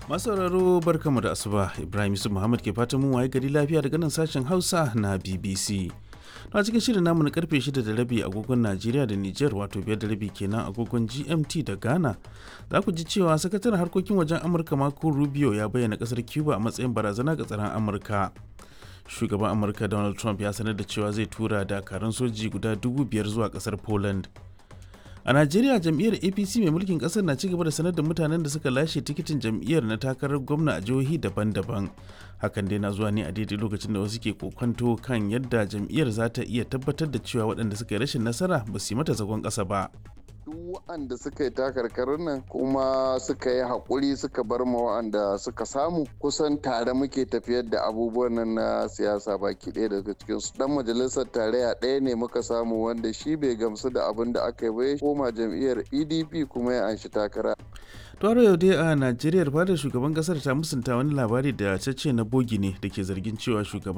masauraro barkamu da asuba ibrahim yusuf muhammad ke fatan mun waye gari lafiya daga nan sashen hausa na bbc a cikin shirin namu na karfe 6 da rabi agogon najeriya da niger wato biyar da rabi kenan agogon gmt da ghana za ku ji cewa sakataren harkokin wajen amurka marco rubio ya bayyana kasar cuba a matsayin barazana ga tsaron amurka shugaban amurka donald trump ya sanar da cewa zai tura dakarun soji guda dubu biyar zuwa kasar poland a najeriya jam'iyyar apc mai mulkin kasar na cigaba da sanar da mutanen da suka lashe tikitin jam'iyyar na takarar gwamna a jihohi daban-daban hakan dai na zuwa ne a daidai lokacin da wasu ke kokonto kan yadda jam'iyyar za ta iya tabbatar da cewa waɗanda suka yi rashin nasara ba su yi mata zagon ƙasa ba duk waɗanda suka yi takarkarin nan kuma suka yi haƙuri suka bar ma waɗanda suka samu kusan tare muke tafiyar da abubuwan nan na siyasa baki ɗaya daga cikin su dan majalisar tarayya ɗaya ne muka samu wanda shi bai gamsu da abin da aka yi ba ya koma jam'iyyar pdp kuma ya anshi takara Toro yau dai a Najeriya fadar shugaban kasar ta musunta wani labari da cece na bogi ne da ke zargin cewa shugaban